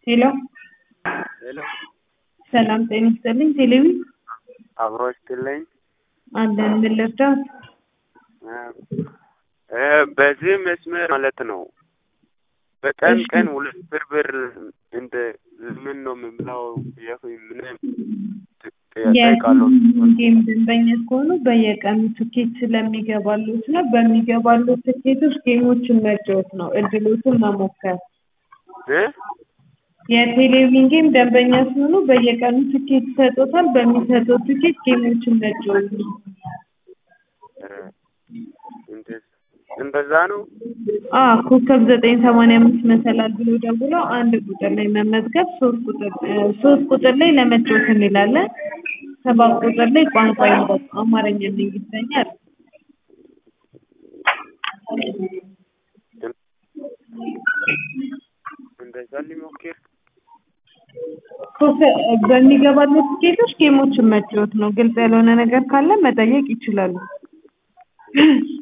ሄሎ ሄሎ ሰላም ጤና ይስጥልኝ። ቴሌቪ አብሮ ይስጥልኝ። አለን ምን ልርዳዎት? እ በዚህ መስመር ማለት ነው በቀን እሺ። ቀን ሁለት ብር ብር እንደ ምን ነው የምብላው ብዬ ምንም ጠይቃለሁ። ጌም ደንበኛ ከሆኑ በየቀኑ ትኬት ስለሚገባሉት ነው። በሚገባሉት ትኬቶች ጌሞችን መጫወት ነው፣ እድሎትን መሞከር። እ የቴሌቪዥን ጌም ደንበኛ ሲሆኑ በየቀኑ ትኬት ይሰጡታል። በሚሰጠው ትኬት ጌሞችን መጫወት ነው። እ እንደ- እንደዛ ነው። አ ኮከብ ዘጠኝ ሰማንያ አምስት መሰላል ብሎ ደውሎ አንድ ቁጥር ላይ መመዝገብ፣ ሶስት ቁጥር እ ሶስት ቁጥር ላይ ለመጫወት እንላለን። ሰባት ቁጥር ላይ ቋንቋ ይምረጡ፣ አማርኛና እንግሊዝኛ አለ። እንደዛ ሊሞክር ኮከ- በሚገባሉት ትኬቶች ጌሞችን መጫወት ነው። ግልጽ ያልሆነ ነገር ካለ መጠየቅ ይችላሉ።